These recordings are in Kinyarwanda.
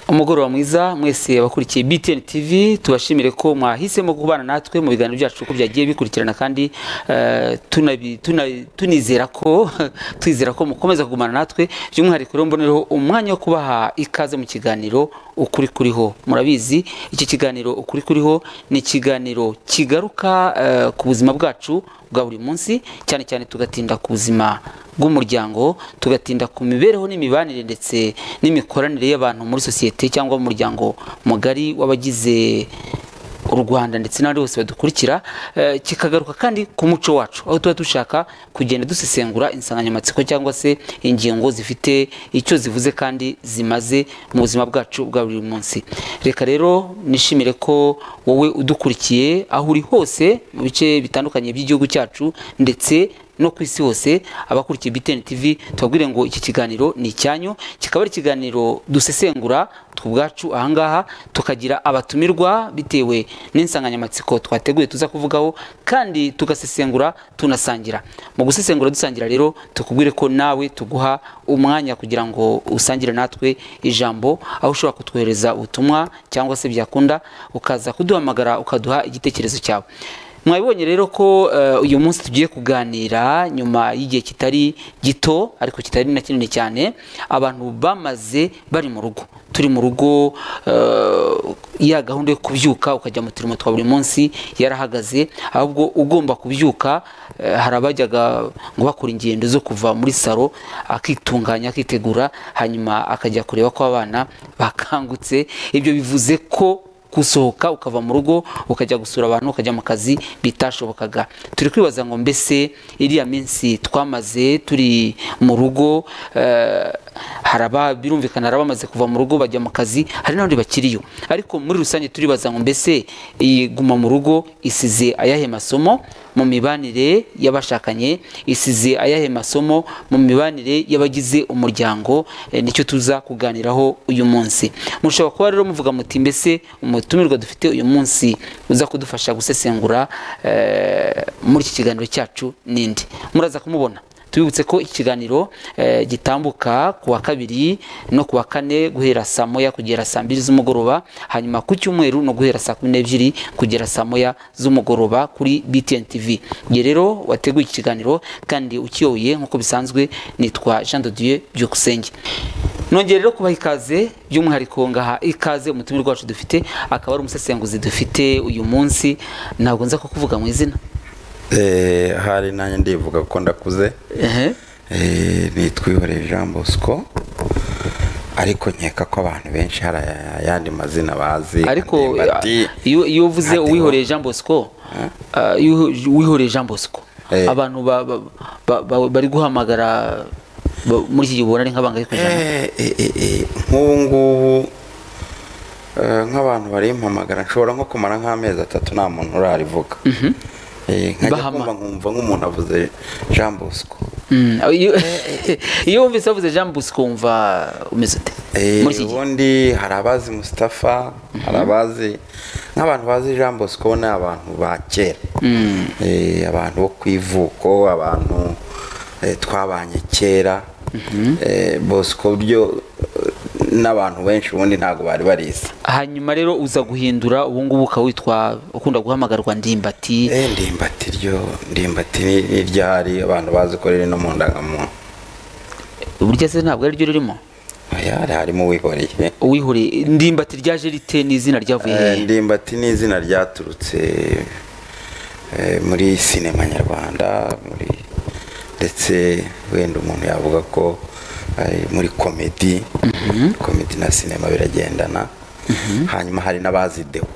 umugoroba mwiza mwese abakurikiye BTN TV tubashimire ko mwahisemo kubana natwe mu biganiro byacu uko byagiye bikurikirana kandi eh, tunabi- tuna- tunizera ko twizera ko mukomeza kugumana natwe by'umwihariko rero mbonereho umwanya wo kubaha ikaze mu kiganiro ukuri kuriho murabizi iki kiganiro ukuri kuriho ni ikiganiro kigaruka eh, ku buzima bwacu bwa buri munsi cyane cyane tugatinda ku buzima bw'umuryango tugatinda ku mibereho n'imibanire ndetse n'imikoranire y'abantu muri sosiyete cyangwa mu muryango mugari w'abagize u Rwanda ndetse n'abandi bose badukurikira eh, kikagaruka kandi ku muco wacu aho tuba dushaka kugenda dusesengura insanganyamatsiko cyangwa se ingingo zifite icyo zivuze kandi zimaze mu buzima bwacu bwa buri munsi reka rero nishimire ko wowe udukurikiye aho uri hose mu bice bitandukanye by'igihugu cyacu ndetse no ku isi hose abakurikiye BTN TV tubabwire ngo iki kiganiro ni icyanyu kikaba ari ikiganiro dusesengura tw'ubwacu ahangaha tukagira abatumirwa bitewe n'insanganyamatsiko twateguye tuza kuvugaho kandi tugasesengura tunasangira mu gusesengura dusangira rero tukubwire ko nawe tuguha umwanya kugira ngo usangire natwe ijambo aho ushobora kutwohereza ubutumwa cyangwa se byakunda ukaza kuduhamagara ukaduha igitekerezo cyawe mwabibonye rero ko eh, uyu munsi tugiye kuganira nyuma y'igihe kitari gito ariko kitari na kinini cyane abantu bamaze bari mu rugo turi mu rugo eh, ya gahunda yo kubyuka ukajya mu turimo twa buri munsi yarahagaze ahubwo ugomba kubyuka eh, hari abajyaga ngo bakora ingendo zo kuva muri saro akitunganya akitegura hanyuma akajya kureba ko abana bakangutse ibyo bivuze ko gusohoka ukava mu rugo ukajya gusura abantu ukajya mu kazi bitashobokaga turi kwibaza ngo mbese iriya minsi twamaze turi mu rugo eh, hari aba- birumvikana hari abamaze kuva mu rugo bajya mu kazi hari n'abandi bakiriyo ariko muri rusange turibaza ngo mbese iyi guma mu rugo isize ayahe masomo mu mibanire y'abashakanye isize ayahe masomo mu mibanire y'abagize umuryango eh, nicyo tuza kuganiraho uyu munsi mushobora kuba rero muvuga muti mbese umutumirwa dufite uyu munsi uza kudufasha gusesengura eh, muri iki kiganiro cyacu ninde muraza kumubona tubibutse ko ikiganiro eh, gitambuka ku wa kabiri no ku wa kane guhera saa moya kugera saa mbiri z'umugoroba hanyuma ku cyumweru no guhera saa kumi n'ebyiri kugera saa moya z'umugoroba kuri BTN TV nge rero wateguye iki kiganiro kandi ukiyoboye nk'uko bisanzwe nitwa Jean de Dieu Byukusenge nongere rero kubaha ikaze by'umwihariko ngaha ikaze umutumirwa wacu dufite akaba ari umusesenguzi dufite uyu munsi ntabwo nza kukuvuga mu izina Eh, hari nanjye ndivuga ko ndakuze ehe Eh, nitwihoreye jean bosco ariko nkeka ko abantu benshi hari ayandi mazina bazi ariko Andimba ati, iyo iyo uvuze Ati, uwihoreye Jean Bosco ah, iyo uhu- uwihoreye Jean Bosco Eh. abantu ba- ba- ba- ba- bari guhamagara ba- muri iki gihe ubona ari nk'abangaye ku ijana "Eh, eh, eh, eh, nk'ubu ngubu eh, nk'abantu barimpamagara nshobora nko kumara nk'amezi atatu nta muntu urarivuga Eh, nkajya Bahama. kumva nkumva nk'umuntu avuze jean bosco Mm, iyo- iyo wumvise bavuze Jean Bosco wumva umeze ute Eh, muri iki gihe ubundi hari abazi Mustafa hari abazi nk'abantu bazi Jean Bosco ni abantu ba kera Eh, abantu bo ku ivuko abantu eh, twabanye kera Eh, Bosco byo eh, n'abantu benshi ubundi ntabwo bari barizi hanyuma rero uza guhindura ubu ngubu ukaba witwa ukunda guhamagarwa ndimbati Eh, ndimbati ryo ndimbati ni- ni ryahari abantu bazi ko riri no mu ndangamuntu burya se ntabwo ari ryo ririmo Oya, harimo uwihoreye uwihoreye ndimbati ryaje rite ni izina ryavuye Eh, hehe ndimbati ni izina ryaturutse eh, muri sinema nyarwanda muri ndetse wenda umuntu yavuga ko eh, muri komedi komedi na sinema biragendana hanyuma hari n'abazi dewo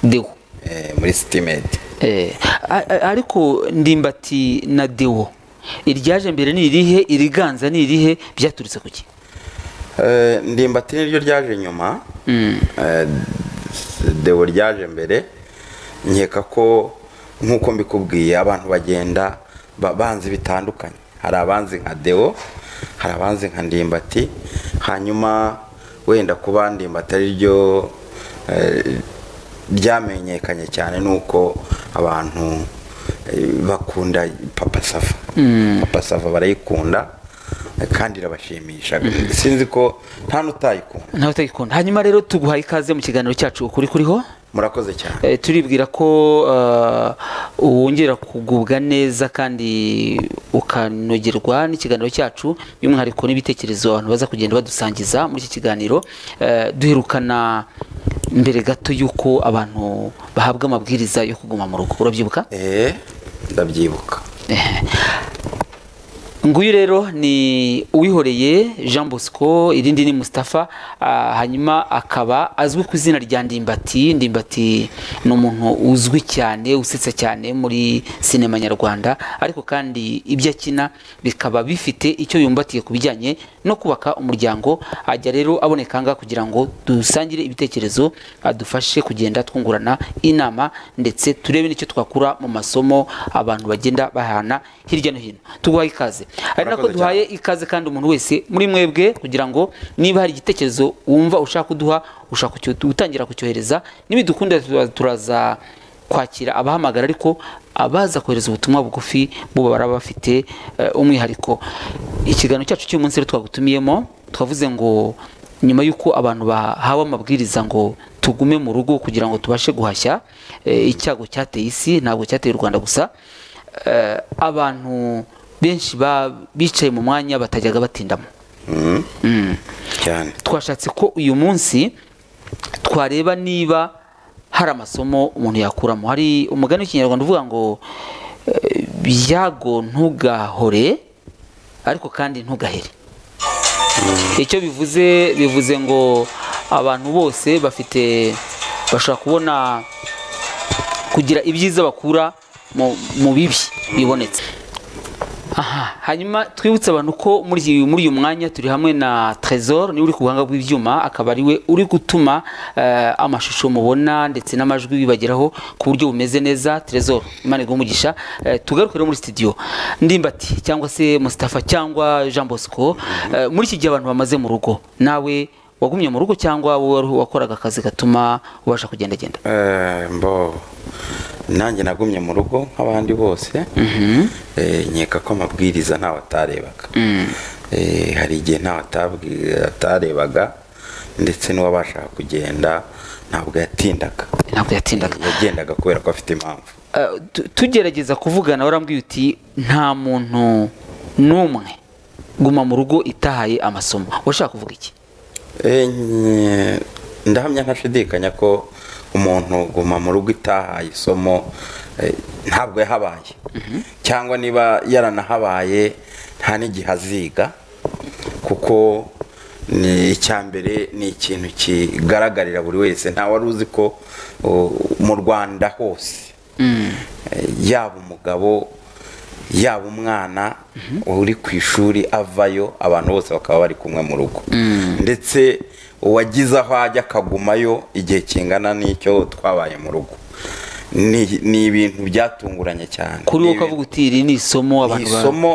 Deo eh, muri sitimedi Eh, a- a- ariko ndimbati na dewo iryaje mbere ni irihe iriganza ni irihe byaturutse ku ki Eh, ndimbati niryo ryaje nyuma Eh, dewo ryaje mbere nkeka ko nk'uko mbikubwiye abantu bagenda ba- banzi bitandukanye hari abanzi nka dewo hari abanzi nka ndimbati hanyuma wenda kuba ndimbati ari ryo eh, ryamenyekanye cyane ni uko abantu eh, bakunda papa sava papa sava barayikunda kandi irabashimisha sinzi ko nta n'utayikunda ntawe utayikunda hanyuma rero tuguhaye ikaze mu kiganiro cyacu ukuri kuriho murakoze cyane Eh, turibwira ko eh, wongera kugubwa neza kandi ukanogerwa n'ikiganiro cyacu by'umwihariko n'ibitekerezo abantu baza kugenda badusangiza muri iki kiganiro Eh, duherukana mbere gato y'uko abantu bahabwa amabwiriza yo kuguma mu rugo urabyibuka eee ndabyibuka nguyu rero ni uwihoreye jean bosco irindi ni mustapha ah, hanyuma akaba azwi ku izina rya ndimbati ndimbati ni umuntu uzwi cyane usetsa cyane muri sinema nyarwanda ariko kandi ibyo akina bikaba bifite icyo yumbatiye ku bijyanye no kubaka umuryango ajya rero aboneka aha ngaha kugira ngo dusangire ibitekerezo adufashe kugenda twungurana inama ndetse turebe n'icyo twakura mu masomo abantu bagenda bahana hirya no hino tuguhaye ikaze ari nako Murakoze duhaye ikaze kandi umuntu wese muri mwebwe kugira ngo niba hari igitekerezo wumva ushaka kuduha ushaka kucyo- gutangira kucyohereza nibidukunda tura- turaza kwakira abahamagara ariko abaza kohereza ubutumwa bugufi bo baba bafite eh, umwihariko ikiganiro cyacu cy'uyu munsi rero twagutumiyemo twavuze ngo nyuma y'uko abantu bahawe amabwiriza ngo tugume mu rugo kugira ngo tubashe guhashya eh, icyago cyateye isi ntabwo cyateye u rwanda gusa eh, abantu benshi ba- bicaye mu mwanya batajyaga batindamo Mm. cyane twashatse ko uyu munsi twareba niba hari amasomo umuntu yakuramo hari umugani w'ikinyarwanda uvuga ngo eh, byago ntugahore ariko kandi ntugahere icyo bivuze bivuze ngo abantu bose bafite bashobora kubona kugira ibyiza bakura mu- mu bibi bibonetse aha hanyuma twibutse abantu ko muri iyi- muri uyu mwanya turi hamwe na Trésor niwe uri ku buhanga bw'ibyuma akaba ari we uri gutuma eh, amashusho mubona ndetse n'amajwi bibageraho ku buryo bumeze neza Trésor Imana iguhe umugisha Eh, tugaruke rero muri studio Ndimbati cyangwa se Mustafa cyangwa Jean Bosco eh, muri iki gihe abantu bamaze mu rugo nawe wagumye mu rugo cyangwa wowe wari- wakoraga akazi gatuma ubasha kugendagenda Eh, mbo nanjye nagumye mu rugo nk'abandi bose Eh, nkeka ko amabwiriza ntawe atarebaga Eh, hari igihe ntawe atabwi- atarebaga ndetse n'uwabashaga kugenda ntabwo yatindaga ntabwo yatindaga yagendaga kubera ko afite impamvu Uh, tu- tugerageza kuvugana warambwiye uti nta muntu n'umwe guma mu rugo itahaye amasomo urashaka kuvuga iki Eh, nye- ndahamya ntashidikanya ko umuntu guma mu rugo itahaye isomo eh, ntabwo yahabaye cyangwa niba yaranahabaye nta n'igihe aziga kuko ni icya mbere ni ikintu kigaragarira buri wese nta wari uzi ko oh, mu rwanda hose Eh, yaba umugabo yaba umwana uri ku ishuri avayo abantu bose bakaba bari kumwe mu rugo ndetse uwagize aho ajya akagumayo igihe kingana n'icyo twabaye mu rugo ni ni ibintu byatunguranye cyane kuri Ni wowe ukavuga ibintu- uti iri ni isomo ni abantu ba- isomo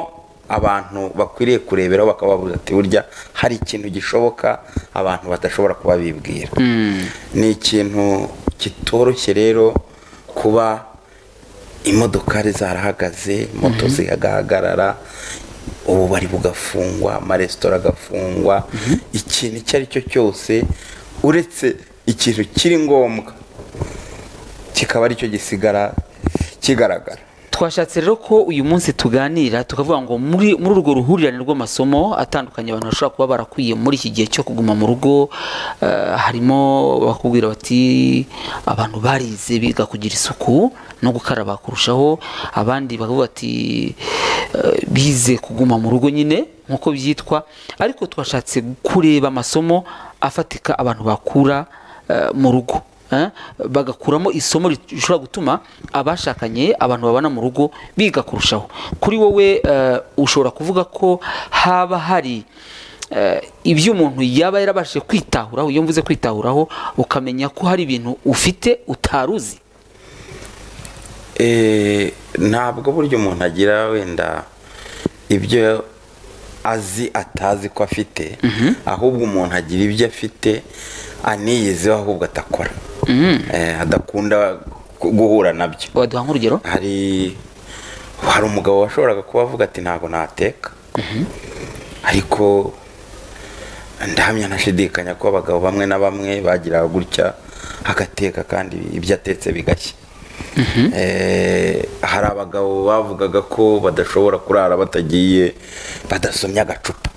abantu bakwiriye kureberaho bakababuza ati burya hari ikintu gishoboka abantu badashobora kuba bibwira ni ikintu kitoroshye rero kuba imodokari zarahagaze moto zigahagarara ububari bugafungwa amaresitora agafungwa ikintu icyo ari cyo cyose uretse ikintu kiri ngombwa kikaba aricyo gisigara kigaragara twashatse rero ko uyu munsi tuganira tukavuga ngo muri muri urwo ruhurirane rw'amasomo atandukanye abantu bashobora kuba barakwiye muri iki gihe cyo kuguma mu rugo eh, harimo bakubwira bati abantu barize biga kugira isuku no gukaraba kurushaho abandi bakavuga bati eh, bize kuguma mu rugo nyine nk'uko byitwa ariko twashatse kureba amasomo afatika abantu bakura eh, mu rugo Eh, bagakuramo isomo rishobora gutuma abashakanye abantu babana mu rugo biga kurushaho kuri wowe eh, ushobora kuvuga ko haba hari eh, ibyo umuntu yaba yarabashije kwitahuraho iyo mvuze kwitahuraho ukamenya ko hari ibintu ufite utaruzi Eh, ntabwo burya umuntu agira wenda ibyo azi atazi ko afite ahubwo umuntu agira ibyo afite aniyizeho ahubwo atakora Eh, adakunda gu- guhura nabyo waduha nk'urugero hari hari umugabo washoboraga kuba avuga ati ntabwo nateka ariko ndahamya nashidikanya ko abagabo bamwe na bamwe bagira gutya agateka kandi ibyo atetse bigashya Eh, hari abagabo bavugaga ko badashobora kurara batagiye badasomye agacupa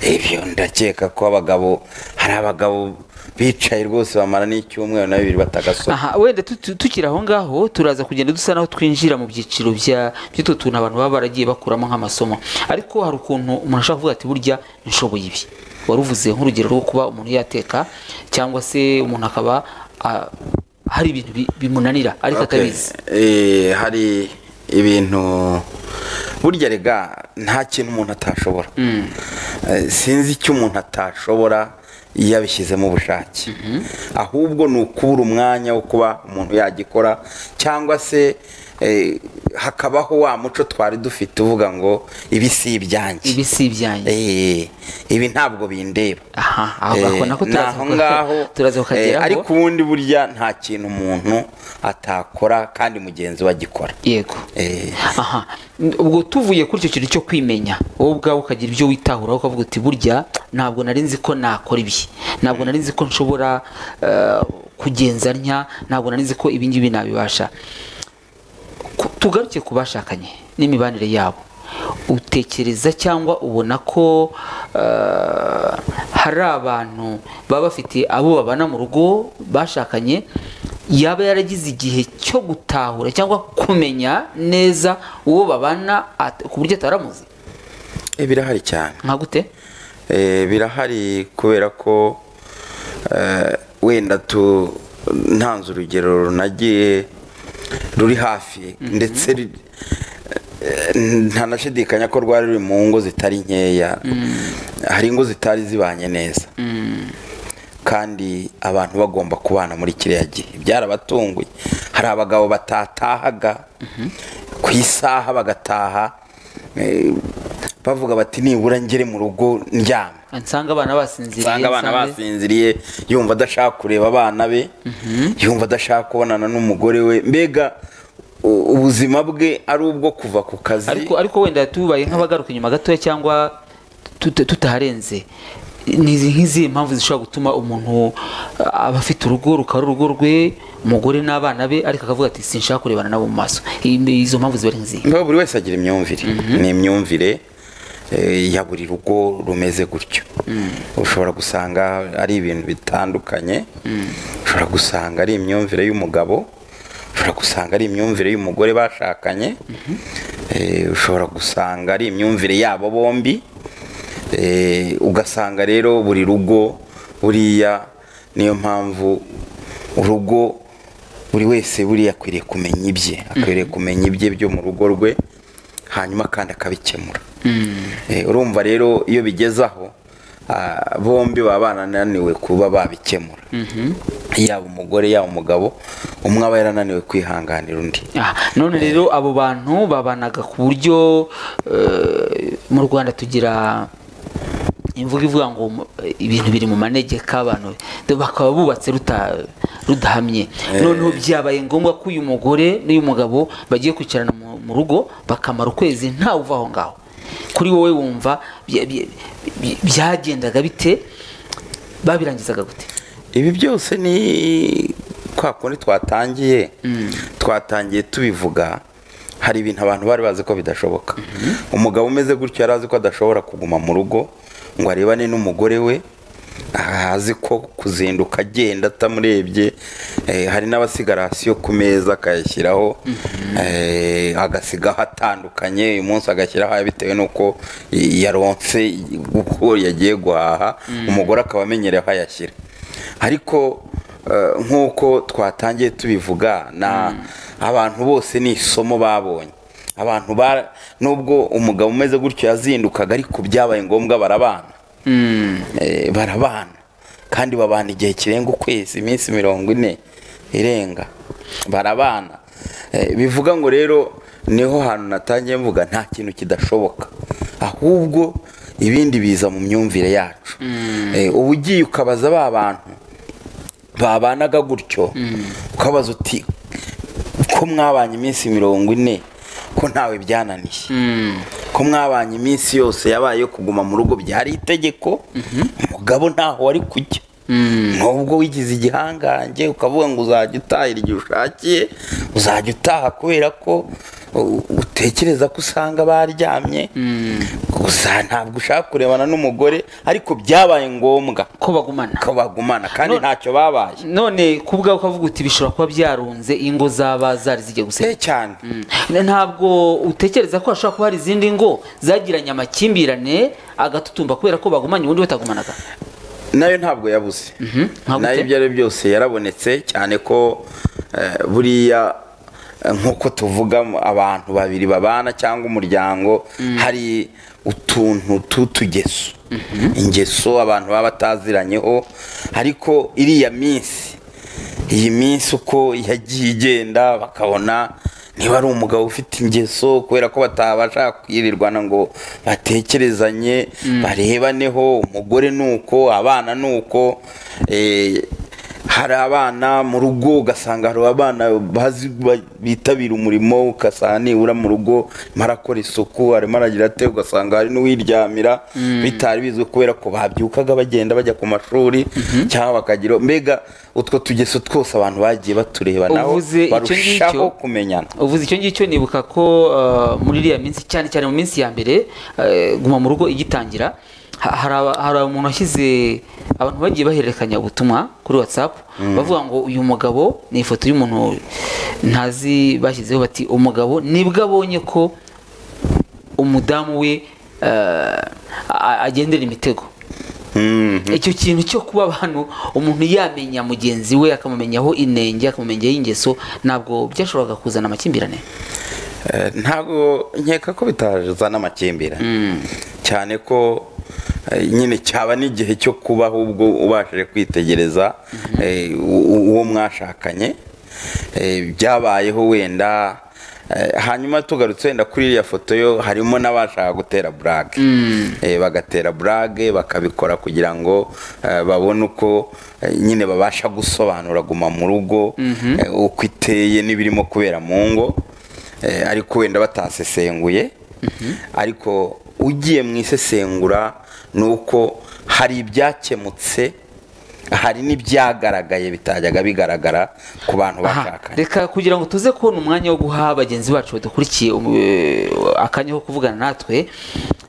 ibyo ndakeka ko abagabo hari abagabo bicaye rwose bamara n'icyumweru na bibiri batagasoma aha wenda tuti- tukiri aho ngaho turaza kugenda dusa naho twinjira mu byiciro bya by'utu tuntu abantu baba baragiye bakuramo nk'amasomo ariko hari ukuntu umuntu ashobora kuvuga ati burya nshoboye ibi waruvuze nk'urugero rwo kuba umuntu yateka cyangwa se umuntu akaba ah, hari ibintu bi- bimunanira ariko Okay. atabizi Eh, hari ibintu burya rega nta kintu umuntu atashobora Eh, sinzi icyo umuntu atashobora iyo abishyizemo ubushake ahubwo ni ukubura umwanya wo kuba umuntu yagikora cyangwa se eh, hakabaho wa muco twari dufite uvuga ngo ibi si ibyanjye ibi si ibyanjye Eh, ibi ntabwo bindeba aha aho Eh, ako nako ni turaza aho kuga- ngaho turaza eh, ariko kukageraho ubundi burya nta kintu umuntu atakora kandi mugenzi we agikora yego Eh, aha ubwo tuvuye kuri icyo kintu cyo kwimenya wowe ubwawe ukagira ibyo witahuraho ukavuga uti burya ntabwo nari nzi ko nakora ibi ntabwo nari nzi ko nshobora eh, kugenza ntya ntabwo nari nzi ko ibi ngibi nabibasha Ku- tugaruke ku bashakanye n'imibanire yabo utekereza cyangwa ubona ko eh, hari abantu baba bafite abo babana mu rugo bashakanye yaba yaragize igihe cyo gutahura cyangwa kumenya neza uwo babana at- ku buryo ataramuzi eh, birahari cyane nka gute Eh, birahari kubera ko eh, wenda tu ntanze urugero runagiye ruri hafi ndetse ri- eh, ntanashidikanya ko rwari ruri mu ngo zitari nkeya hari ingo zitari zibanye neza kandi abantu bagomba kubana muri kiriya gihe byarabatunguye hari abagabo batatahaga ku isaha bagataha eh, bavuga bati nibura ngere mu rugo ndyama nsanga abana basinziriye usanga abana nsange- basinziriye yumva adashaka kureba abana be yumva adashaka kubonana n'umugore we mbega u- ubuzima bwe ari ubwo kuva ku kazi ariko ariko wenda tubaye nk'abagaruka inyuma gatoya cyangwa tuta- tutaharenze ni izi- nk'izihe mpamvu zishobora gutuma umuntu uh, aba afite urugo rukaba ari urugo rwe umugore n'abana be ariko akavuga ati sinshaka kurebana nabo mu maso I- izo mpamvu ziba ari nk'izihe mbega buri wese agira imyumvire ni imyumvire eh, ya buri rugo rumeze gutyo ushobora gusanga ari ibintu bitandukanye ushobora gusanga ari imyumvire y'umugabo ushobora gusanga ari imyumvire y'umugore bashakanye Eh, ushobora gusanga ari imyumvire yabo bombi Eh, ugasanga rero buri rugo buriya niyo mpamvu urugo buri wese buriya akwiriye kumenya ibye akwiriye kumenya ibye byo mu rugo rwe hanyuma kandi akabikemura Eh, urumva rero iyo bigeze aho ah, bombi baba banananiwe kuba babikemura yaba umugore yaba umugabo umwe aba yarananiwe kwihanganira undi Ah, none rero abo bantu babanaga ku buryo eh, mu rwanda tugira imvugo ivuga ngo mu- ibintu biri mu manegeka abantu bakaba bubatse ruta- rudahamye noneho byabaye ngombwa ko uyu mugore n'uyu mugabo bagiye kwicarana mu mu rugo bakamara ukwezi ntawe uva aho ngaho kuri wowe wumva bya- bya- bya- byagendaga bite babirangizaga gute ibi byose ni kwa kundi twatangiye twatangiye tubivuga hari ibintu abantu bari bazi ko bidashoboka umugabo umeze gutyo yari azi ko adashobora kuguma mu rugo ngo arebane n'umugore we aha azi ko kuzinduka agenda atamurebye eh, hari n'abasiga rasiyo ku meza akayashyiraho eh, agasigaho atandukanye uyu munsi agashyiraho aya bitewe n'uko i- yaronse uko yagiye guhaha umugore akaba amenyereye aho ayashyira ariko eh, nk'uko twatangiye tubivuga na abantu bose ni isomo babonye abantu ba nubwo umugabo umeze gutyo yazindukaga ariko byabaye ngombwa barabana Eh, barabana kandi babana igihe kirenga ukwezi iminsi mirongo ine irenga barabana Eh, bivuga ngo rero niho hantu natangiye mvuga nta kintu kidashoboka ahubwo ibindi biza mu myumvire yacu Eh, uba ugiye ukabaza ba bantu babanaga gutyo ukabaza uti ko mwabanye iminsi mirongo ine ko ntawe byananiye ko mwabanye iminsi yose yabaye yo kuguma mu rugo byari itegeko umugabo ntaho wari kujya nubwo wigize igihangange ukavuga ngo uzajya utaha igihe ushakiye uzajya utaha kubera ko u- utekereza ko usanga baryamye gusa ntabwo ushaka kurebana n'umugore ariko byabaye ngombwa ko bagumana ko bagumana kandi No- ntacyo babaye none kubwa ukavuga uti bishobora kuba byarunze ingo zaba zari zigiye Eh, gusenya cyane Mm. ntabwo utekereza ko hashobora kuba hari izindi ngo zagiranye amakimbirane agatutumba kubera ko bagumanye ubundi batagumanaga nayo ntabwo yabuze ntabwo nayo ite? ibyo ari byo byose yarabonetse cyane ko eh, buriya eh, nk'uko tuvuga mu- abantu babiri babana cyangwa umuryango hari utuntu t'utugeso ingeso abantu baba bataziranyeho ariko iriya minsi iyi minsi uko yagiye igenda bakabona niba ari umugabo ufite ingeso kubera ko batabasha kwirirwana ngo batekerezanye barebaneho umugore ni uko abana ni uko eh, hari abana mu rugo ugasanga hari abana bazi ba- bitabira umurimo ugasanga nibura mu rugo arimo arakora isuku arimo aragira ate ugasanga hari n'uwiryamira bitari bizwi kubera ko babyukaga bagenda bajya ku mashuri cyangwa bakagira mbega utwo tugeso twose abantu bagiye batureba naho Uvuze icyo barushaho ngicyo? kumenyana uvuze icyo ngicyo nibuka ko eh, muri iriya minsi cyane cyane mu minsi ya mbere eh, guma mu rugo igitangira ha- hari aba- hari umuntu washyize abantu bagiye bahererekanya ubutumwa kuri whatsapp bavuga ngo uyu mugabo ni ifoto y'umuntu ntazi bashyizeho bati umugabo nibwo abonye ko umudamu we eh, a- agendera imitego Mm. icyo kintu cyo kuba abantu umuntu yamenya mugenzi we akamumenyaho inenge akamumenyaho ingeso ntabwo byashoboraga kuzana amakimbirane Eh, ntabwo nkeka ko bitazana amakimbirane cyane ko eh, nyine cyaba n'igihe cyo kubaho ubwo ubashije kwitegereza eh, u- u- uwo mwashakanye eh, byabayeho wenda eh, hanyuma tugarutse wenda kuri iriya foto yo harimo n'abashaka gutera burage Eh, bagatera burage bakabikora kugira ngo eh, babone uko eh, nyine babasha gusobanura guma mu rugo eh, uko iteye n'ibirimo kubera mu ngo Eh, ariko wenda batasesenguye ariko ugiye mu isesengura ni uko hari ibyakemutse hari n'ibyagaragaye bitajyaga bigaragara ku Aha, bantu bashakanye reka kugira ngo tuze kubona umwanya wo guha bagenzi bacu badukurikiye um, eh, akanya ko kuvugana natwe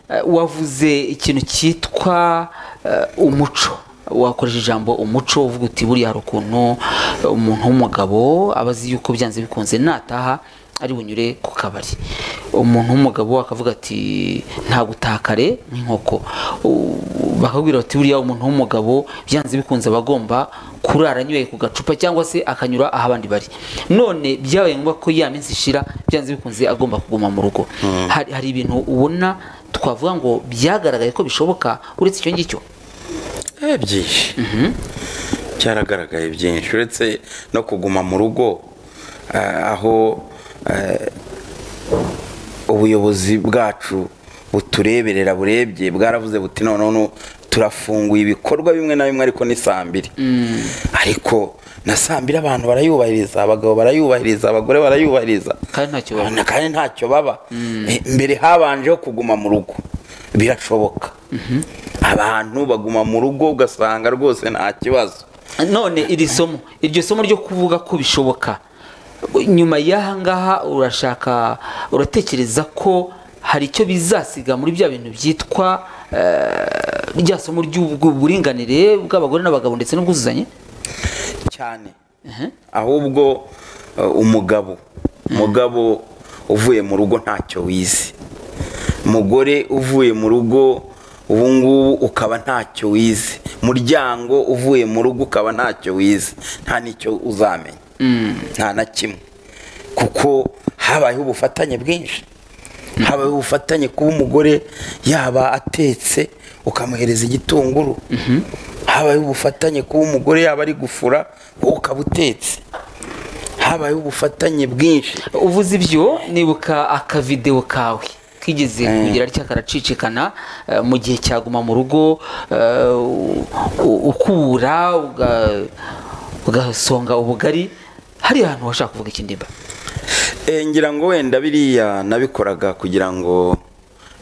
eh, wavuze ikintu cyitwa eh, umuco wakoresheje ijambo umuco uvuga uti buriya hari ukuntu eh, umuntu w'umugabo aba azi yuko byanze bikunze nataha ari bunyure ku kabari umuntu w'umugabo akavuga ati nta gutaha kare nk'inkoko U- bakabwira bati buriya umuntu w'umugabo byanze bikunze aba agomba kurara anyweye ku gacupa cyangwa se akanyura aho abandi bari none byabaye ngombwa ko ya minsi ishira byanze bikunze agomba kuguma mu rugo hari, hari ibintu ubona twavuga ngo byagaragaye ko bishoboka uretse icyo ngicyo Eh, byinshi cyaragaragaye byinshi uretse no kuguma mu rugo eh, aho eh, ubuyobozi bwacu butureberera burebye bwaravuze buti noneho nu- turafunguye ibikorwa bimwe na bimwe ariko ni saa mbiri ariko na saa mbiri abantu barayubahiriza abagabo barayubahiriza abagore barayubahiriza kandi ntacyo Abana babona kandi ntacyo baba Eh, mbere habanjeho kuguma mu rugo birashoboka abantu baguma mu rugo ugasanga rwose nta kibazo none iri somo iryo somo ryo kuvuga ko bishoboka nyuma y'aha ngaha urashaka uratekereza ko hari icyo bizasiga muri bya bintu byitwa eh, rya somo ry'uburinganire bw'abagore n'abagabo ndetse n'ubwuzuzanye cyane ahubwo eh, umugabo umugabo uvuye mu rugo ntacyo wize umugore uvuye mu rugo ubu ngubu ukaba ntacyo wize muryango uvuye mu rugo ukaba ntacyo wize nta n'icyo uzamenya nta na kimwe kuko habayeho ubufatanye bwinshi habayeho ubufatanye kuba umugore yaba atetse ukamuhereza igitunguru habayeho ubufatanye kuba umugore yaba ari gufura wowe ukaba utetse habayeho ubufatanye bwinshi uvuze ibyo nibuka akavidewo kawe kigeze kugira atya karacicikana eh, mu gihe cyaguma mu rugo eh, u- u- ukura uga- ugasonga ubugari hari ahantu washaka kuvuga ikindimba Eh, ngira ngo wenda biriya nabikoraga kugira ngo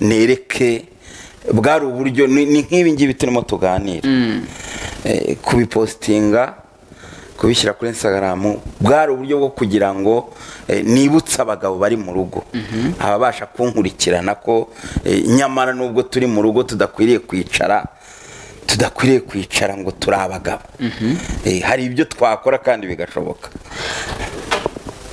nereke bwari uburyo ni ni nk'ibi ngibi turimo tuganira Eh, kubipositinga kubishyira kuri instagram bwari uburyo bwo kugira ngo eh, nibutse abagabo bari mu rugo ababasha kunkurikirana ko eh, nyamara nubwo turi mu rugo tudakwiriye kwicara tudakwiriye kwicara ngo turi abagabo Eh, hari ibyo twakora kandi bigashoboka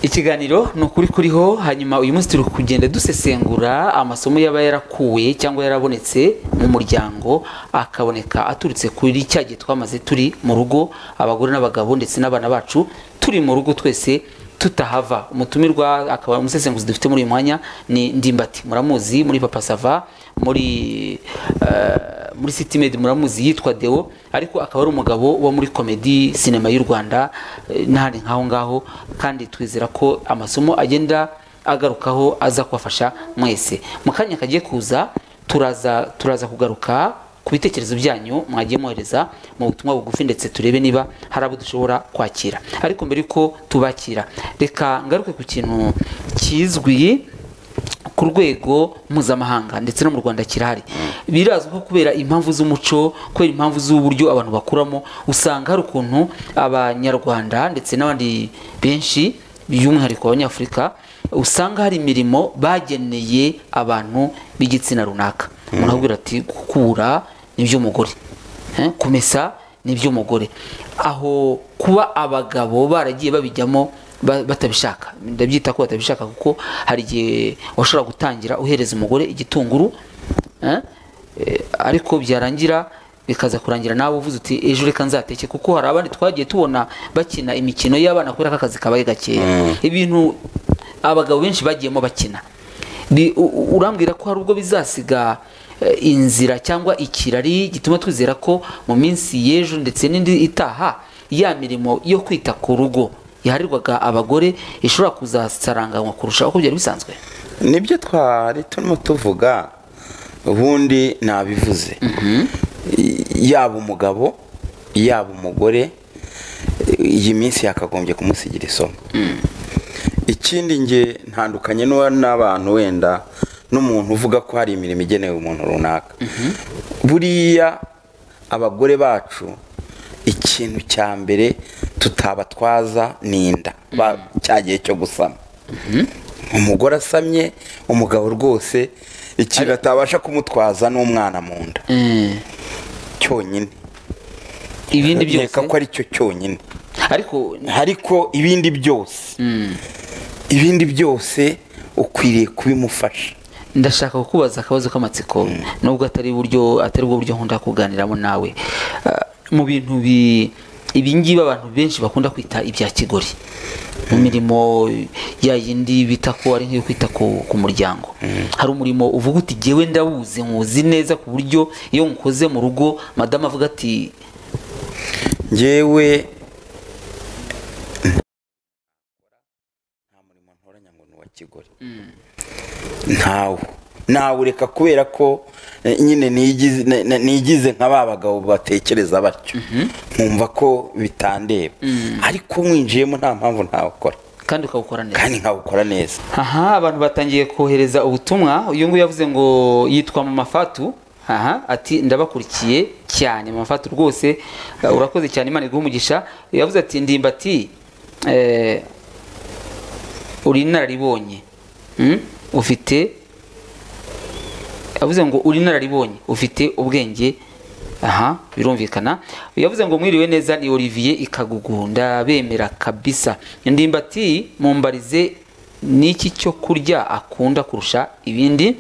ikiganiro ni ukuri kuriho hanyuma uyu munsi turi kugenda dusesengura amasomo yaba yarakuwe cyangwa yarabonetse mu muryango akaboneka aturutse kuri cya gihe twamaze turi mu rugo abagore n'abagabo ndetse n'abana bacu turi mu rugo twese tutahava umutumirwa akaba umusesenguzi dufite muri uyu mwanya ni ndimbati muramuzi muri papa sava muri eh, muri city med muramuzi yitwa deo ariko akaba ari umugabo wo muri komedi sinema y'u rwanda eh, n'ahandi nk'aho ngaho kandi twizera ko amasomo agenda agarukaho aza kubafasha mwese mu kanya kagiye kuza turaza turaza kugaruka ku bitekerezo byanyu mwagiye mwohereza mu butumwa bugufi ndetse turebe niba hari abo dushobora kwakira ariko mbere yuko tubakira reka ngaruke ku kintu kizwi ku rwego mpuzamahanga ndetse no mu rwanda kirahari birazwi ko kubera impamvu z'umuco kubera impamvu z'uburyo abantu bakuramo usanga hari ukuntu abanyarwanda ndetse n'abandi benshi by'umwihariko abanyafurika usanga hari imirimo bageneye abantu b'igitsina runaka umuntu avugira ati gukura ni iby'umugore Eh, kumesa ni iby'umugore aho kuba abagabo baragiye babijyamo ba- batabishaka ndabyita ko batabishaka kuko hari igihe washobora gutangira uhereza umugore igitunguru eh, eh, ariko byarangira bikaza kurangira nawe uvuze uti ejo reka nzateke kuko hari abandi twagiye tubona bakina imikino y'abana kubera ko akazi kabaye gakeya ibintu abagabo benshi bagiyemo bakina Ni- u- u- urambwira ko hari ubwo bizasiga eh, inzira cyangwa ikirari gituma twizera ko mu minsi y'ejo ndetse n'indi itaha ya mirimo yo kwita ku rugo yaharirwaga abagore ishobora kuzasaranganywa kurusha uko byari bisanzwe nibyo twari turimo tuvuga ubundi nabivuze I- yaba umugabo yaba umugore i- iyi minsi yakagombye kumusigira isomo ikindi nge ntandukanye n'uwa- n'abantu wenda n'umuntu uvuga ko hari imirimo igenewe umuntu runaka buriya abagore bacu ikintu cya mbere tutabatwaza ni inda Ba- cya gihe cyo gusama umugore asamye umugabo rwose ikintu atabasha kumutwaza ni umwana mu nda cyonyine ibindi byose nkeka ko ari cyo cyonyine ariko ariko ibindi byose ibindi byose ukwiriye kubimufasha ndashaka kukubaza akabazo k'amatsiko nubwo atari buryo atari bwo buryo nkunda kuganiramo nawe Ah, mu bintu bi ibingibi abantu benshi bakunda kwita ibya kigori mu mirimo ya yindi bita ko ari nk'iyo kwita ku, ku muryango hari umurimo uvuga uti jyewe ndawuzi nkuzi neza ku buryo iyo nkoze mu rugo madamu avuga ati ngewe nta murimo ntoranya ngo ni uwa kigore ntawe nawureka kubera ko eh, nyine nigize- na- na- nigize nka ba bagabo batekereza batyo nkumva ko bitandeba ariko mwinjiyemo nta mpamvu ntawukora kandi ukawukora neza kandi nkawukora neza aha abantu batangiye kohereza ubutumwa uyu nguyu yavuze ngo yitwa mama fatu aha ati ndabakurikiye cyane mama fatu rwose uh, urakoze cyane imana iguha umugisha yavuze ati ndimbati eh, uri inararibonye Mm? ufite yavuze ngo uri inararibonye ufite ubwenge aha birumvikana yavuze ngo mwiriwe neza ni olivier ikagugu ndabemera kabisa ndimbati mumbarize n'iki cyo kurya akunda kurusha ibindi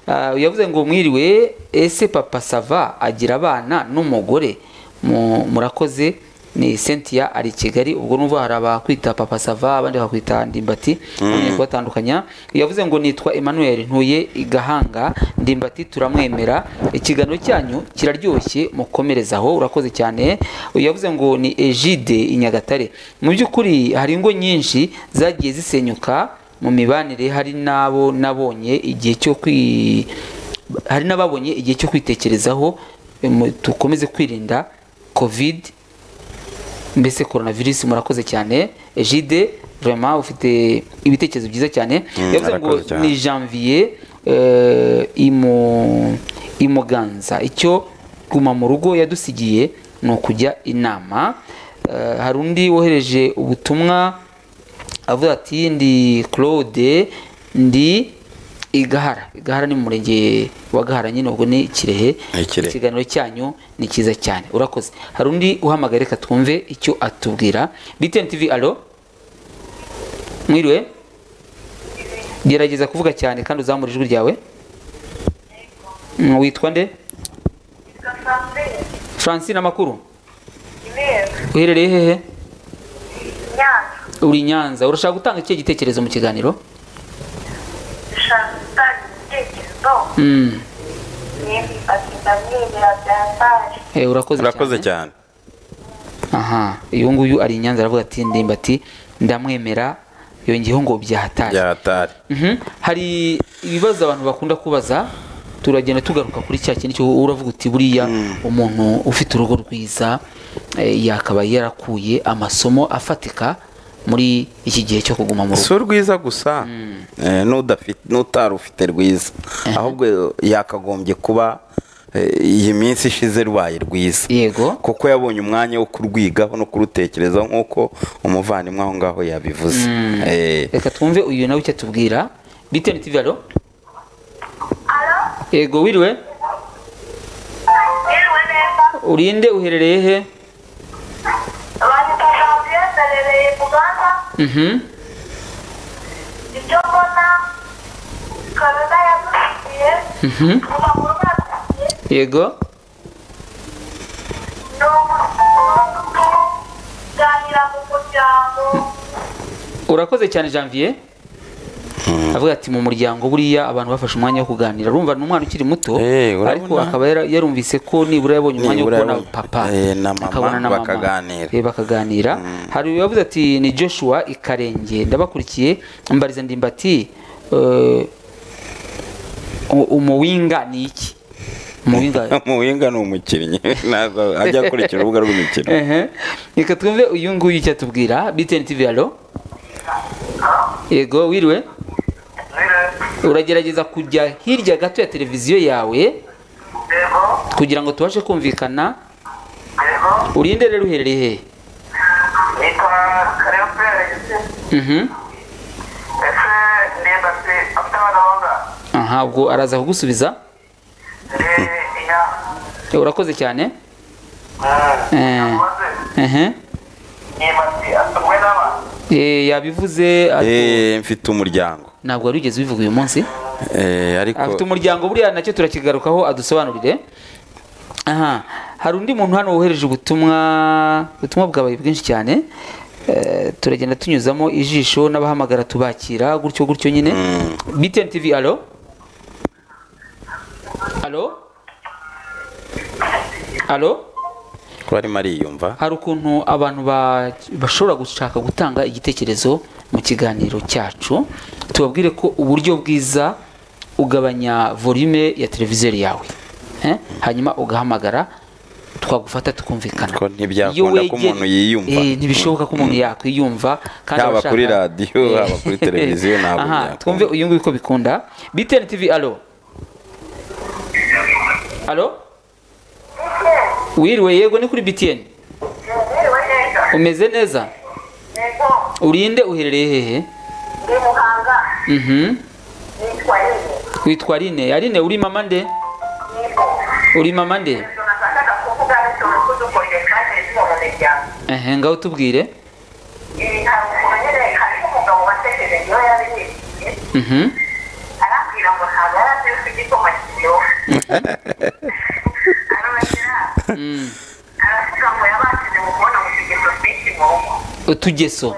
Ah, yavuze ngo mwiriwe ese papa sava agira abana n'umugore Mu- murakoze ni cynthia ari i kigali ubwo numva hari abakwita papa sava abandi bakakwita ndimbati mm. kubatandukanya yavuze ngo nitwa emmanuel ntuye i gahanga ndimbati turamwemera ikiganiro cyanyu kiraryoshye mukomereza aho urakoze cyane yavuze ngo ni egide i nyagatare mu by'ukuri hari ingo nyinshi zagiye zisenyuka mu mibanire hari n'abo nabonye igihe cyo kwi hari n'ababonye igihe cyo kwitekerezaho em, dukomeze kwirinda covid mbese korona virusi murakoze cyane egide vraiment ufite ibitekerezo byiza cyane Mm, yavuze ngo arakoze cyane. ni janvier eh, imu imuganza icyo guma mu rugo yadusigiye ni ukujya inama Eh, hari undi wohereje ubutumwa avuga ati ndi claude ndi igahara igahara ni mu murenge wa gahara nyine ubwo ni ikirehe Ni Ikirehe. ikiganiro cyanyu ni cyiza cyane urakoze hari undi uhamagaye reka twumve icyo atubwira btn tv alo mwiriwe gerageza kuvuga cyane kandi uzamura ijwi ryawe Mm, witwa nde francine amakuru uherereye hehe uri i nyanza urashaka gutanga ikihe gitekerezo mu kiganiro Mm. Eh, urakoze urakoze cyane aha uyu nguyu ari i nyanza aravuga ati ndimbati ndamwemera yongeyeho ngo byahatari byahatari Mhm. hari ibibazo abantu bakunda kubaza turagenda tugaruka kuri cya kintu cyo uravuga uti buriya umuntu ufite urugo rwiza eh, yakaba yarakuye amasomo afatika muri iki gihe cyo kuguma mu rugo si urwiza gusa eh, n'udafi- n'utari ufite rwiza ahubwo yakagombye kuba eh, iyi minsi ishize rwaye rwiza yego kuko yabonye umwanya wo kurwigaho no kurutekerezaho nk'uko umuvandimwe aho ngaho yabivuze Eh, reka twumve uyu nawe icyo atubwira btn tv alo yego wiriwe urinde uherereye he Mhm. icyo mbona kanada yadusigiye Mhm. kuva mu rugo yadusigiye yego ni uburyo bwagira mu muryango urakoze cyane janvier avuga ati mu muryango buriya abantu bafashe umwanya wo kuganira urumva ni umwana ukiri muto Eh, urabona? ariko akaba yara- yarumvise ko nibura yabonye umwanya wo Nibura kubona yabonye- papa eh, na mama, akabona na mama bakaganira. Eh, bakaganira hari uwavuze ati ni joshua ikarenge ndabakurikiye mbariza ndimbati eh, u- umuwinga ni iki umuwinga muhinga ni umukinnyi ntabwo ajya akurikira urubuga rw'imikino Ehe. reka twumve uyu nguyu icyo atubwira btn tv alo yego wiriwe uragerageza kujya hirya gato ya televiziyo yawe yego kugira ngo tubashe kumvikana yego urinde rero uherereye hehe nitwa kareba pere ese Mhm. ndemba se afite abagahunda aha ubwo araza kugusubiza ndi iya Eh, urakoze cyane Eh. ntibaze Ehe. nimba se asomwe n'abantu Eh, yabivuze ariko Eh, mfite umuryango ntabwo wari wigeze ubivuga uyu munsi Eh, afite ariko umuryango buriya nacyo turakigarukaho adusobanurire aha hari undi muntu hano wohereje ubutumwa ubutumwa bwabaye bwinshi cyane Eh, turagenda tunyuzamo ijisho n'abahamagara tubakira gutyo gutyo nyine btn tv alo alo alo kuba arimo ariyumva hari ukuntu abantu ba- bashobora gushaka gutanga igitekerezo mu kiganiro cyacu tubabwire ko uburyo bwiza ugabanya volume ya televiziyo yawe Eh? hanyuma ugahamagara twagufata tukumvikana Ko ntibyakunda Iyo ko wegere- umuntu yiyumva. Eh, ntibishoboka ko umuntu yakwiyumva kandi Haba abashaka- kuri radiyo, Eh. haba kuri televiziyo, ntabwo Aha, byakunda. twumve uyu nguyu ko bikunda btn tv alo alo wiriwe yego ni kuri btn yiriwe neza umeze neza yego urinde uherereye hehe ndi muhanga Mhm. nitwa yego witwa rine arine uri mama nde uri mama nde ehe ngaho tubwire Mhm. Mm. utugeso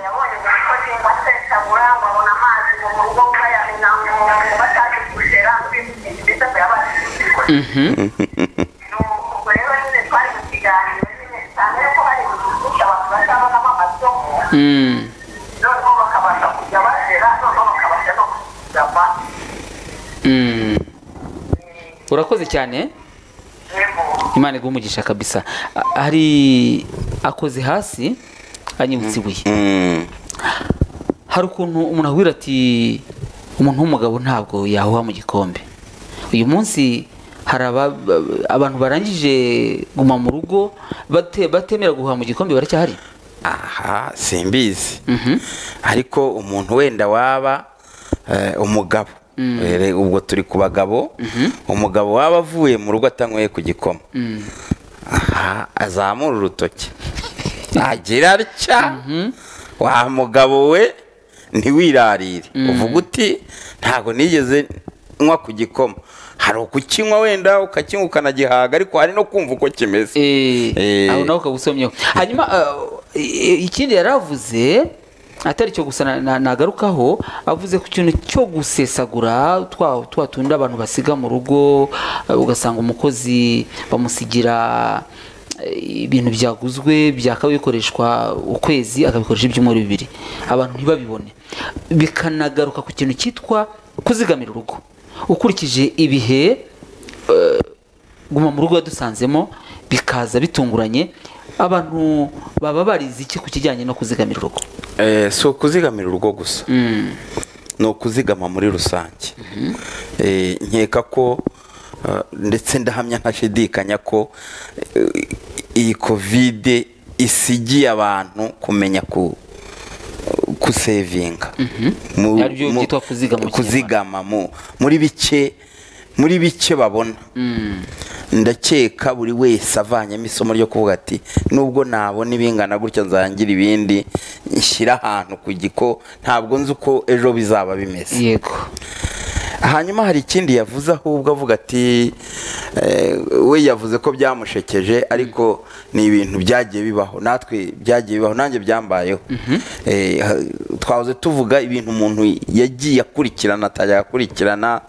Mhm. ubwo rero nyine twari mu kiganiro nyine cyane ko hari gusa abantu batabonamo amasomo Mm. noneho bakabasha kujya bazera noneho bakabasha no kuzama Mm. urakoze cyane yego imana iguha umugisha kabisa A- hari akoze hasi anyibutse ibuye Mm. hari ukuntu umuntu ahugira ati umuntu w'umugabo ntabwo yahuha mu gikombe uyu munsi hari aba- abantu barangije guma mu rugo bate- batemera guhuha mu gikombe baracyahari aha simbizi Mhm. ariko umuntu wenda waba eh, umugabo Rere, ubwo turi ku bagabo umugabo waba avuye mu rugo atanyweye ku gikoma aha azamura urutoki agira atya wa mugabo we ntiwirarire uvuga uti ntabwo nigeze nywa ku gikoma hari ukukinywa wenda ukakinywa ukanagihaga ariko hari no kumva uko kimeze Eh, Eh. aho nawe ukagusomyeho hanyuma eh, eh, ikindi yari avuze atari cyo gusa na- na- nagarukaho avuze ku kintu cyo gusesagura twa twa tundi abantu basiga mu rugo eh, ugasanga umukozi bamusigira eh, ibintu byaguzwe byakabaye bikoreshwa ukwezi akabikoresha ibyumweru bibiri abantu ntibabibone bikanagaruka ku kintu cyitwa kuzigamira urugo ukurikije ibihe guma mu rugo yadusanzemo bikaza bitunguranye abantu baba barize iki ku kijyanye no kuzigamira urugo Eh, si ukuzigamira urugo gusa ni ukuzigama muri rusange Eh, nkeka ko eh, ndetse ndahamya ntashidikanya ko eh, iyi kovide isigiye abantu kumenya ku kusevinga Mu- Naryo mu- byitwa kuzigama mu kuzigama mu- muri bike muri bike babona ndakeka buri wese avanyemo isomo ryo kuvuga ati nubwo nabona ibingana gutya nzangira ibindi nshyire ahantu ku giko ntabwo nzi uko ejo bizaba bimeze yego hanyuma hari ikindi yavuze ahubwo avuga ati eh, we yavuze ko byamushekeje ariko ni ibintu byagiye bibaho natwe byagiye bibaho nanjye byambayeho Eh, ha- twahoze tuvuga ibintu umuntu yagiye akurikirana atajya akurikirana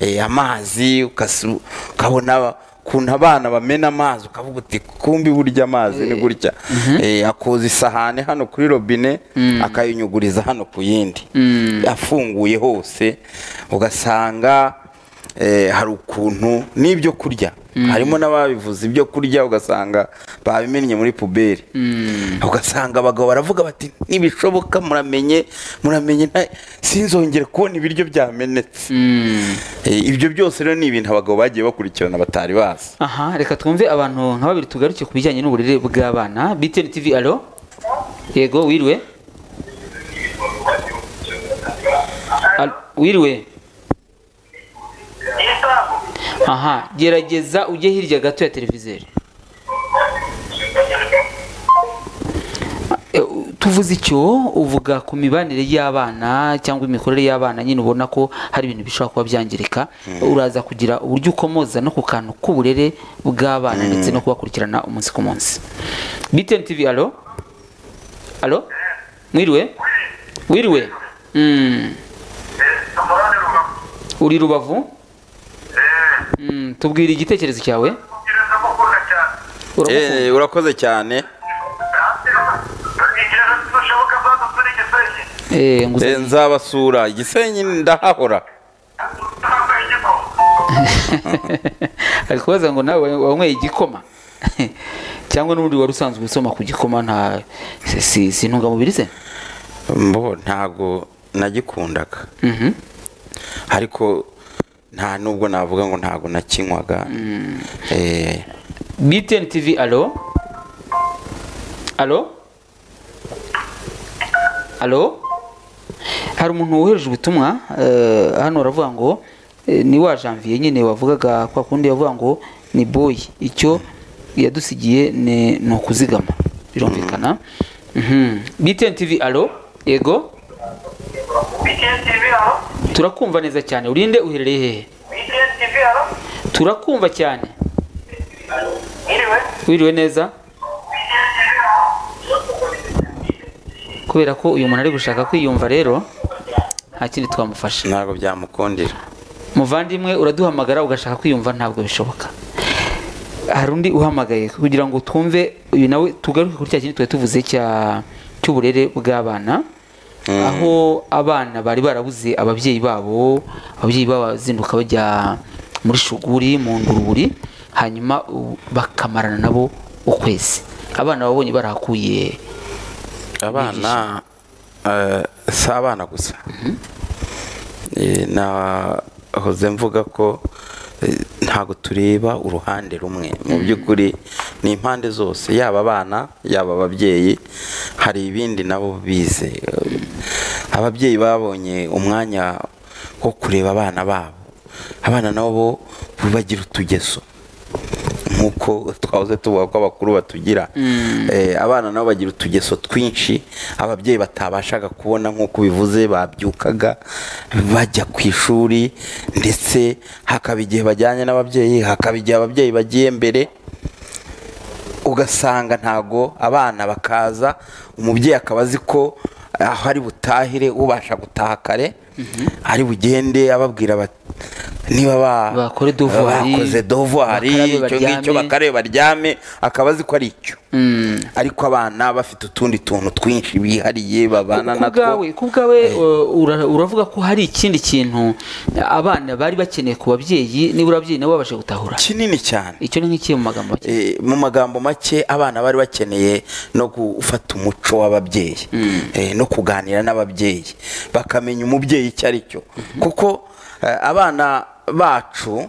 eh, amazi ukasu- ukabona ukuntu abana bamena amazi ukavuga uti kumbi burya amazi ni gutya Eh, akoza isahane hano kuri robine akayinyuguriza hano ku yindi afunguye hose ugasanga eh, hari ukuntu n'ibyo kurya harimo n'ababivuze ibyo kurya ugasanga babimennye muri puberi ugasanga abagabo baravuga bati ntibishoboka muramenye muramenye nta- sinzongere kubona ibiryo byamenetse Eh, ibyo byose rero ni ibintu abagabo bagiye bakurikirana batari bazi aha reka twumve abantu nka babiri tugaruke ku bijyanye n'uburere bw'abana btn tv alo yego wiriwe Alo, wiriwe aha gerageza ujye hirya gato ya televizeri Eh, tuvuze icyo uvuga ku mibanire y'abana cyangwa imikorere y'abana nyine ubona ko hari ibintu bishobora kuba byangirika uraza kugira uburyo ukomoza no ku kantu k'uburere bw'abana ndetse no kubakurikirana umunsi ku munsi btn tv alo alo mwiriwe wiriwe Mm. uri rubavu Mm, tubwire igitekerezo cyawe Uramukumbuye? Eh, urakoze cyane Eh, nguze- Eh, nzabasura igisenyi ndahahora ari kubaza ngo nawe wanyweye igikoma cyangwa n'ubundi wari usanzwe usoma ku gikoma nta si- si si intungamubiri ze mbo ntago nagikundaga Mhm. ariko nta nubwo navuga ngo ntago nakinywaga Eh, btn tv alo alo alo hari umuntu wohereje ubutumwa eh, hano aravuga ngo eh, ni wa janvier nyine wavugaga kwa kundi yavuga ngo ni boy icyo yadusigiye ni ni ukuzigama birumvikana Mhm. btn tv alo yego turakumva neza cyane urinde uherereye hehe turakumva cyane wiriwe neza kubera ko uyu muntu ari gushaka kwiyumva rero nta kindi twamufasha ntago byamukundira muvandimwe uraduhamagara ugashaka kwiyumva ntabwo bishoboka hari undi uhamagaye kugira ngo twumve uyu nawe tugaruke kuri cya kindi twari tuvuze cya cy'uburere bw'abana aho abana bari barabuze ababyeyi babo ababyeyi babo bazinduka bajya muri shuguri mu nguruburi hanyuma u- bakamarana nabo ukwezi abana babonye barahakuye abana eh, si abana gusa Eh, nahoze mvuga ko eh, ntabwo tureba uruhande rumwe mu by'ukuri ni impande zose yaba abana yaba ababyeyi hari ibindi nabo bize Eh, ababyeyi babonye umwanya wo kureba abana babo abana nabo bagira utugeso nk'uko twahoze tuvuga ko abakuru batugira Eh, abana nabo bagira utugeso twinshi ababyeyi batabashaga kubona nk'uko bivuze babyukaga bajya ku ishuri ndetse hakaba igihe bajyanye n'ababyeyi hakaba igihe ababyeyi bagiye mbere ugasanga ntago abana bakaza umubyeyi akaba azi ko aho ari butahire ubasha gutaha kare ari bugende ababwira bati niba ba- Bakore devoir, bakoze dovuwari bakarabe icyo ngicyo baryame." bakare baryame akaba azi ko ari icyo ariko abana bafite utundi tuntu twinshi bihariye babana ku bwawe natwo ku bwawe uh, ura- uravuga ko hari ikindi kintu abana bari bakeneye ku babyeyi niba ababyeyi nabo babashe gutahura kinini cyane icyo ni nk'ikihe mu magambo make Eh, mu magambo make abana bari bakeneye no gufata umuco w'ababyeyi Eh, no kuganira n'ababyeyi bakamenya umubyeyi icyo ari cyo kuko eh, abana bacu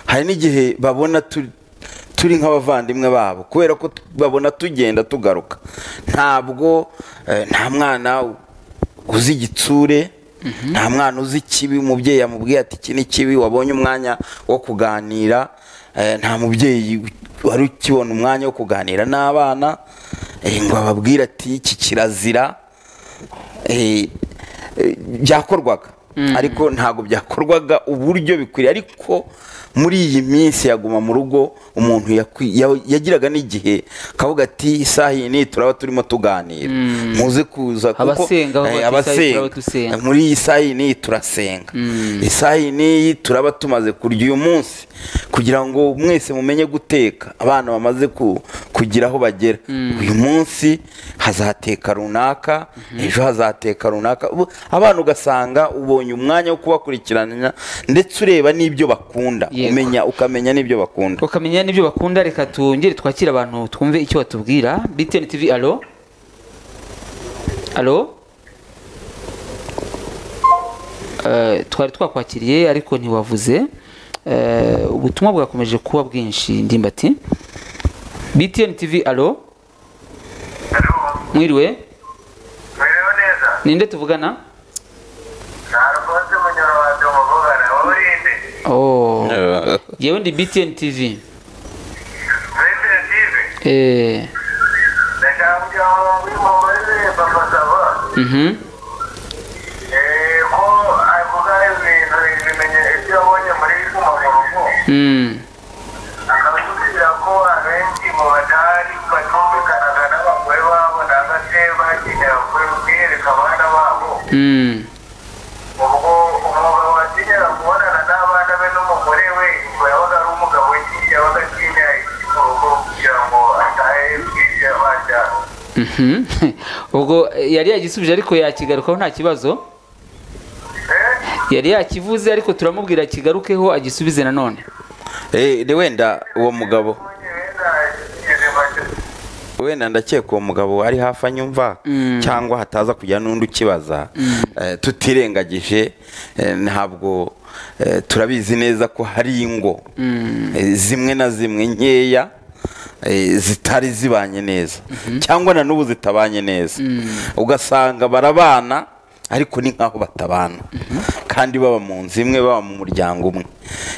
hari n'igihe babona tu- turi nk'abavandimwe babo kubera ko tu- babona tugenda tugaruka ntabwo eh, nta mwana uzi igitsure nta mwana uzi ikibi umubyeyi yamubwiye ati iki ni kibi wabonye umwanya wo kuganira eh, nta mubyeyi wari ukibona umwanya wo kuganira n'abana eh, ngo ababwire ati iki kirazira eh, eh, byakorwaga ariko ntabwo byakorwaga uburyo bikwiriye ariko muri iyi minsi yaguma mu rugo umuntu yakwi- ya- yagiraga n'igihe akavuga ati isaha iyi ni turaba turimo tuganira muze kuza kuko- Abasenga bavuga ati, "Isaha iyi eh, abasenga. turaba dusenga." muri iyi saha iyi n'iyi turasenga isaha iyi n'iyi turaba tumaze kurya uyu munsi kugira ngo mwese mumenye guteka abana bamaze ku- kugira aho bagera uyu munsi hazateka runaka ejo hazateka runaka Ubu abana ugasanga ubonye umwanya wo kubakurikirana ndetse ureba n'ibyo bakunda Yego. umenya ukamenya n'ibyo bakunda ukamenya n'ibyo bakunda reka twongere twakire abantu twumve icyo batubwira btn tv alo alo Eh, twari twakwakiriye ariko ntiwavuze Eh, ubutumwa bwakomeje kuba bwinshi ndimbati btn tv alo mwiriwe Mwiriwe neza ninde tuvugana ni alfonse munyarwanda umuvugana wawurinde oh yewe ndi btn tv mwiriwe nziza eh ndashaka kugira ngo wimumarize papa sava mhm Eh, ko avuga ibintu ibimenye ibyo yabonye muri kumavurungu mm akabasubiza ko abenshi mu badahari batumvikanaga n'abagore babo nanga se bakenera kwiyereka abana babo mm ubwo umugabo wakenera kubonana n'abana be n'umugore we ngo yabaga ari umugabo ki yabaga atinya iki mu rugo kugira ngo atahe bwije baryana Mhm. ubwo eh, yari yagisubije ariko yakigarukaho nta kibazo Eh, yari yakivuze ariko turamubwira akigarukeho agisubize nanone Eh, wenda uwo mugabo ubundi wenda igihe baje- wenda ndakeka uwo mugabo ari hafi anyumva cyangwa hataza kugira n'undi ukibaza Eh, tutirengagije eh, ntabwo eh, turabizi neza ko hari ingo eh, zimwe na zimwe nkeya eh, zitari zibanye neza cyangwa na n'ubu zitabanye neza ugasanga barabana ariko ni nk'aho batabana kandi baba mu nzu imwe baba mu muryango umwe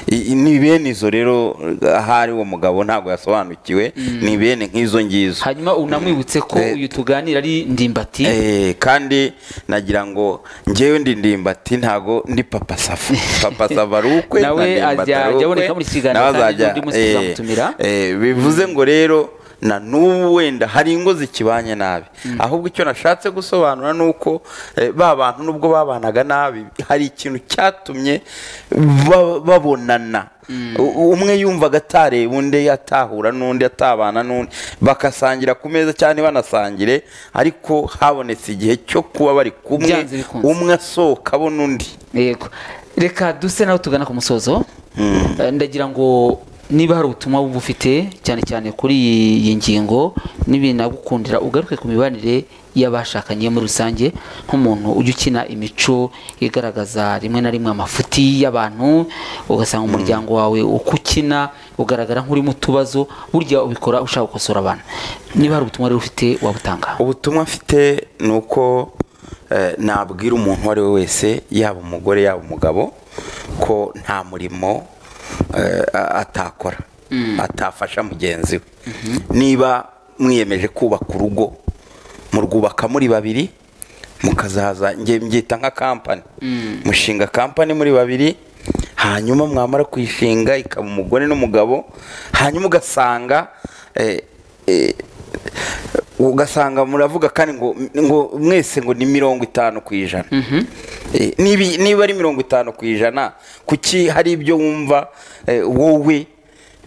I- i- ni bene izo rero ahari uwo mugabo ntabwo yasobanukiwe ni bene nk'izo ngizo hanyuma unamwibutse ko Eh. uyu tuganira ari ndimbati Eh, kandi nagira ngo njyewe ndi ndimbati ntago ndi papa safa papa safa ari ukwe Nawe na Ndimbati ajya- ari ukwe, ajyaboneka muri iki kiganiro nawe kandi azajya- n'undi munsi eh, tuzamutumira. eh, bivuze ngo rero na n'ubu wenda hari ingo zikibanye nabi ahubwo icyo nashatse gusobanura ni uko eh, ba bantu nubwo babanaga nabi hari ikintu cyatumye ba- babonana U- umwe yumvaga atareba undi atahura n'undi atabana n'undi bagasangira ku meza cyane banasangire ariko habonetse igihe cyo kuba bari kumwe Byanze bikunze. umwe asohoka abona undi yego reka duse nawe tugana ku musozo Eh, ndagira ngo niba hari ubutumwa wumva ufite cyane cyane kuri iyi- iyi ngingo n'ibinagukundira ugaruke ku mibanire y'abashakanye muri rusange nk'umuntu ujya ukina imico igaragaza rimwe na rimwe amafuti y'abantu ugasanga umuryango wawe uko ukina ugaragara nk'uri mu tubazo burya ubikora ushaka gukosora abantu niba hari ubutumwa rero ufite wabutanga ubutumwa mfite ni uko eh, nabwira umuntu uwo ari we wese yaba umugore yaba umugabo ko nta murimo eh, a- atakora atafasha mugenzi we niba mwiyemeje kubaka urugo murwubaka muri babiri mukazaza nge mbyita nka kampani mushinga kampani muri babiri hanyuma mwamara kuyishinga ikaba umugore n'umugabo hanyuma ugasanga eh, eh, ugasanga muravuga kandi ngo ngo mwese ngo ni mirongo itanu ku ijana Eh, nibi- niba ari mirongo itanu ku ijana kuki hari ibyo wumva eh, wowe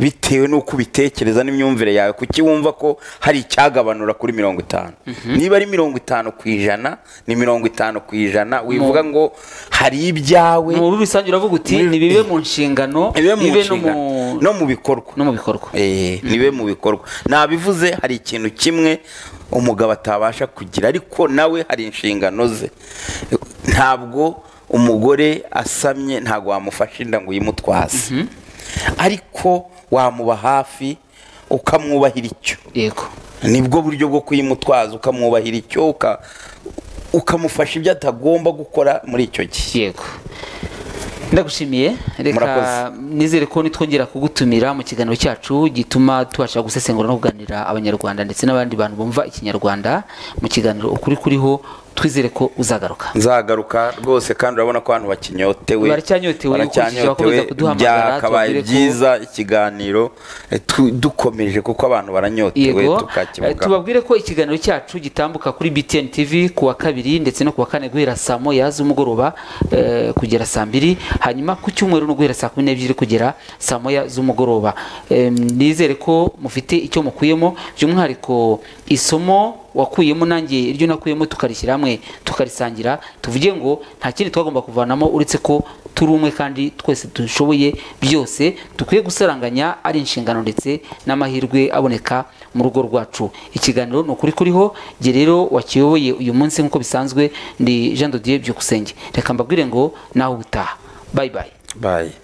bitewe n'uko ubitekereza n'imyumvire yawe kuki wumva ko hari icyagabanura kuri mirongo itanu niba ari mirongo itanu ku ijana ni mirongo itanu ku ijana wivuga ngo hari ibyawe mu buryo rusange uravuga uti Muri- nibibe mu nshingano ibe mu bibe no nshingano mu- no mu bikorwa no mu bikorwa Eh, nibe mu bikorwa nabivuze hari ikintu kimwe umugabo atabasha kugira ariko nawe hari inshingano ze ntabwo umugore asamye ntabwo wamufasha inda ngo uyimutwaze ariko wamuba hafi ukamwubahira icyo yego nibwo buryo bwo kuyimutwaza ukamwubahira icyo uka- ukamufasha ibyo atagomba gukora muri icyo gihe yego ndagushimiye reka Murakoze. nizere ko nitwongera kugutumira mu kiganiro cyacu gituma tubasha gusesengura no kuganira abanyarwanda ndetse n'abandi bantu bumva ikinyarwanda mu kiganiro ukuri kuriho twizere ko uzagaruka nzagaruka rwose kandi urabona ko abantu bakinyotewe Baracyanyotewe, ukurikije abakomeza kuduhamagara, byakabaye tubabwire ko- byiza ikiganiro eh, tu- dukomeje kuko abantu baranyotewe yego eh, tukakivugaho tubabwire ko ikiganiro cyacu gitambuka kuri BTN TV ku wa kabiri ndetse no ku wa kane guhera saa moya z'umugoroba eh, kugera saa mbiri hanyuma ku cyumweru no guhera saa kumi n'ebyiri kugera saa moya z'umugoroba Em, nizere ko mufite icyo mukuyemo by'umwihariko isomo wakuyemo nanjye iryo nakuyemo tukarishyira hamwe tukarisangira tuvuge ngo nta kindi twagomba kuvanamo uretse ko turi umwe kandi twese dushoboye byose dukwiye gusaranganya ari inshingano ndetse n'amahirwe aboneka mu rugo rwacu ikiganiro ni ukuri kuriho jye rero wakiyoboye uyu munsi nk'uko bisanzwe ndi jean dodier byukusenge reka mbabwire ngo nawe ubutaha bayi bayi bayi